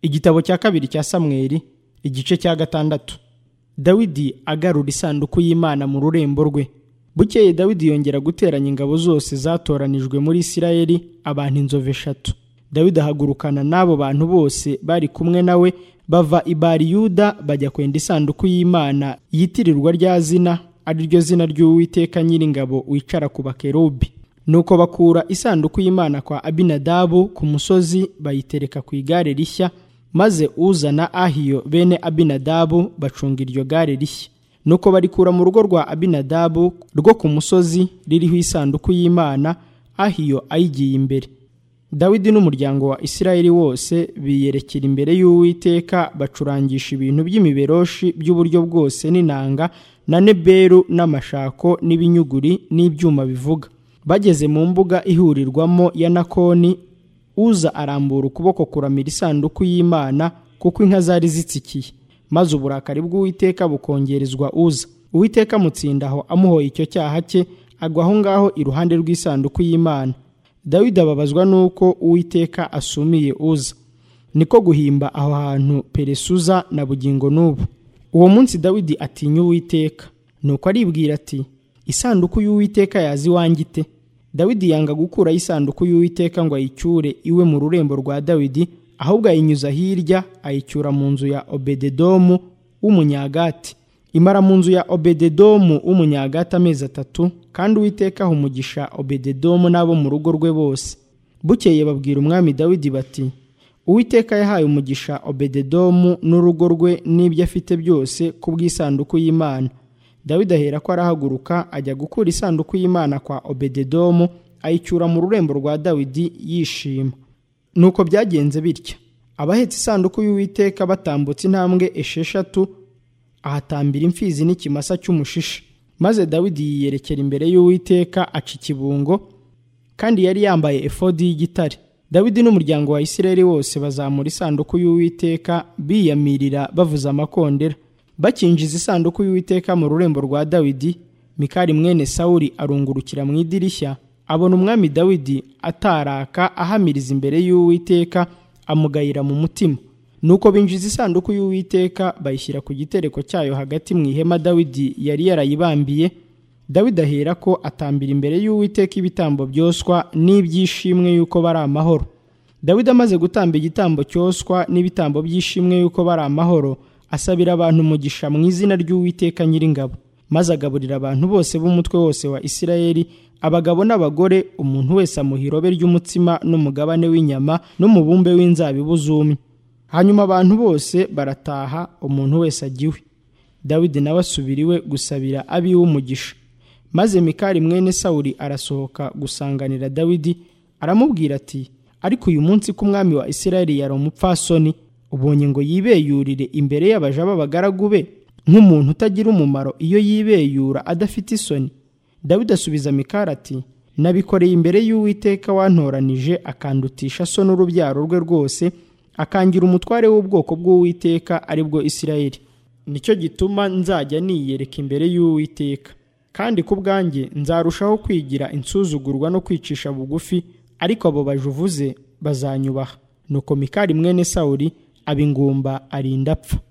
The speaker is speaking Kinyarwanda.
igitabo cya kabiri cya samweli igice cya gatandatu dawidi agarura isanduku y'imana mu rurembo rwe bukeye dawidi yongera guteranya ingabo zose zatoranijwe muri isirayeli abantu inzovu eshatu dawidi ahagurukana n'abo bantu bose bari kumwe nawe bava i bariyuda bajya kwenda isanduku y'imana yitirirwa rya zina ari ryo zina ry'uwiteka nyiringabo wicara ku bakerubi nuko bakura isanduku y'imana kwa abinadabu ku musozi bayitereka ku igare rishya maze uzana ahiyo bene abinadabu bacunga iryo gare rishya nuko barikura mu rugo rwa abinadabu rwo ku musozi ririho isanduku y'imana ahiyo ayigiye imbere dawidi n'umuryango wa isirayeli wose biyerekera imbere y'uwiteka bacurangisha ibintu by'imiberoshi by'uburyo bwose n'inanga na neberu n'amashako n'ibinyuguri n'ibyuma bivuga bageze mu mbuga ihurirwamo ya nakoni uza arambura ukuboko kuramira isanduku y'imana kuko inka zari zitsikiye maze uburakari bw'uwiteka bukongerezwa uza uwiteka amutsinda aho amuhoye icyo cyaha cye agwa aho ngaho iruhande rw'isanduku y'imana dawidi ababazwa n'uko uwiteka asumiye uza niko guhimba aho hantu peresuza na bugingo n'ubu uwo munsi dawidi atinya uwiteka nuko aribwira ati isanduku y'uwiteka yazi iwanjye ite dawidi yanga gukuraho isanduku y'uwiteka ngo ayicyure iwe mu rurembo rwa dawidi ahubwo ayinyuza hirya ayicyura mu nzu ya obededomu w'umunyagati imara mu nzu ya obededomu w'umunyagati amezi atatu kandi uwiteka aha umugisha obededomu n'abo mu rugo rwe bose bukeye babwira umwami dawidi bati uwiteka yahaye umugisha obededomu n'urugo rwe n'ibyo afite byose ku bw'isanduku y'imana dawidi ahera ko arahaguruka ajya gukura isanduku y'imana kwa obededomu ayicyura mu rurembo rwa dawidi yishima nuko byagenze bityo abahetse isanduku y'uwiteka batambutse intambwe esheshatu ahatambira imfizi n'ikimasa cy'umushisha maze dawidi yiyerekera imbere y'uwiteka aca ikibungo kandi yari yambaye efodi y'igitare dawidi n'umuryango wa isirayeli wose bazamura isanduku y'uwiteka biyamirira bavuza amakondera bakinjiza isanduku y'uwiteka mu rurembo rwa dawidi mikari mwene sawuri arungurukira mu idirishya abona umwami dawidi ataraka ahamiriza imbere y'uwiteka amugayira mu mutima nuko binjiza isanduku y'uwiteka bayishyira ku gitereko cyayo hagati mu ihema dawidi yari yarayibambiye dawidi ahera ko atambira imbere y'uwiteka ibitambo byoswa n'ibyishimwe y'uko bari amahoro dawidi amaze gutamba igitambo cyoswa n'ibitambo by'ishimwe y'uko bari amahoro asabira abantu umugisha mu izina ry'uwiteka nyiringabo maze agaburira abantu bose b'umutwe wose wa isirayeli abagabo n'abagore umuntu wese amuha irobe ry'umutsima n'umugabane w'inyama n'umubumbe w'inzabibu zumye hanyuma abantu bose barataha umuntu wese agiwe dawidi nawe asubira iwe gusabira abiwe umugisha maze mikari mwene sawuri arasohoka gusanganira dawidi aramubwira ati ariko uyu munsi ko umwami wa isirayeli yari umupfasoni ubonye ngo yibeyurire imbere y'abaja b'abagaragu be nk'umuntu utagira umumaro iyo yibeyura adafite isoni dawidi asubiza mikari ati nabikoreye imbere y'uwiteka wantoranije akandutisha so n'urubyaro rwe rwose akangira umutware w'ubwoko bw'uwiteka ari bwo isirayeli nicyo gituma nzajya niyereka imbere y'uwiteka kandi ku bwanjye nzarushaho kwigira insuzugurwa no kwicisha bugufi ariko abo bajuvuze bazanyubaha nuko mikari mwene sawuri abingumba arinda apfa